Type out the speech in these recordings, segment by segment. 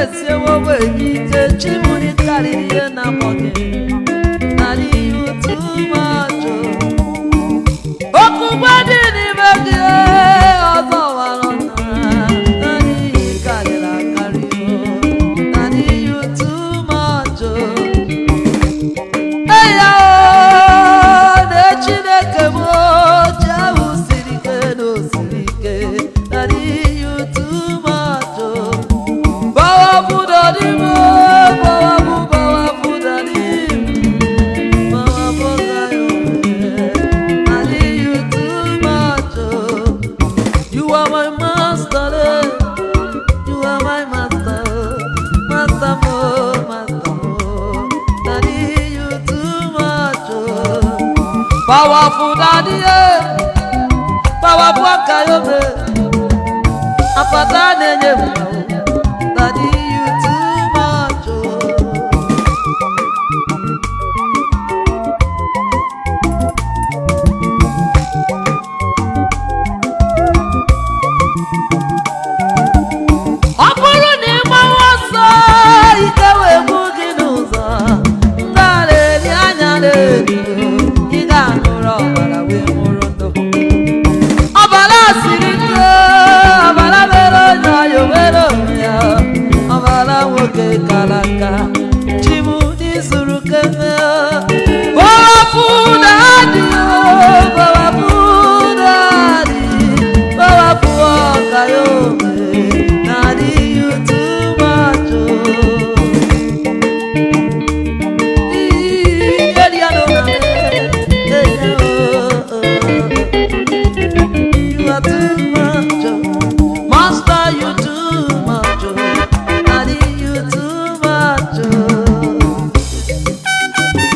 esiewo gị ike chimụrụ karịrị ihe na mọgị narị ihe otu mmadụ okpukpe dị n'ime gị ọzọ wara ọnara narị ihe karịrị akarị narị ihe otu mmadụ eya na chineke m ji ahụ siri ike na osiri ike narị ihe otu mmadụ bawabu dadime bawabu bawabu dadim bawabu gayo narị ihe otu mmadụ you are my master eh. You are my master, master mo, master mo. Daddy, you too much. oh. Powerful daddy, eh. Powerful akayobe. Apata nenye mo. Daddy, you too much. oh. ọ bụrụ na ị gbawa ọsọ ike wee gbu gị n'ụzọ ngara eri anya na-eri ị ga-aṅụrụ ọbara wee nwụrụ ndụ ọbara siri ike ọbara mere onye ọya were onwe ya ọbara nwoke kara aka chimu n'izuru keme bọwapụ na adị bọwapụ na adị bọwapụ ọka ya ome na adị yutu macho You are too much, oh. Master, you too much, oh. Daddy, you too much, oh.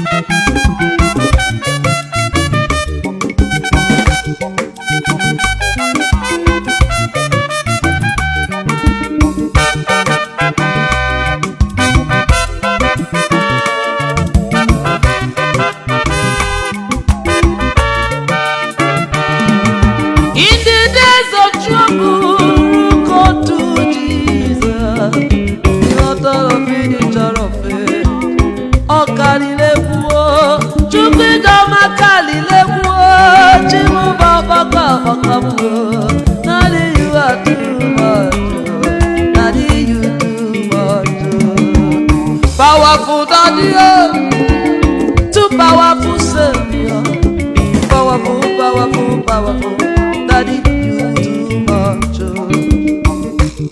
In the days of trouble, go to Jesus, the author of finisher of faith. Ọ̀kàlìlẹ́kùn o, Chúkwúdọ̀mà kàlìlẹ́kùn o, Chimúbà ọ̀kọ̀kọ̀ ọ̀kọ̀kọ̀ o, Nàdí you are too much o, Nàdí you too much o. Powerful daddy o, too powerful saviour. Powerful, powerful, powerful. Daddy, you too much. oh.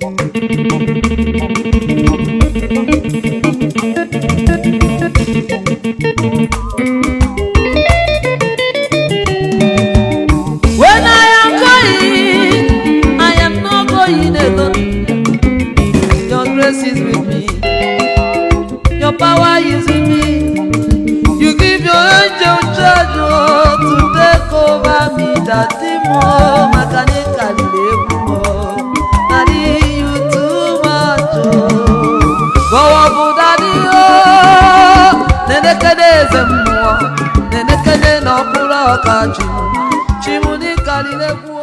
When I am going, I am not going alone. Your grace is with me. Your power is with me. You give your angel charge oh, to take over me daddy mo makanika lile mo daddy you too much oh Bawa bu daddy oh nenekene eze mmụọ nenekene na ọkpụrụ ọka chimu chimu dịka lile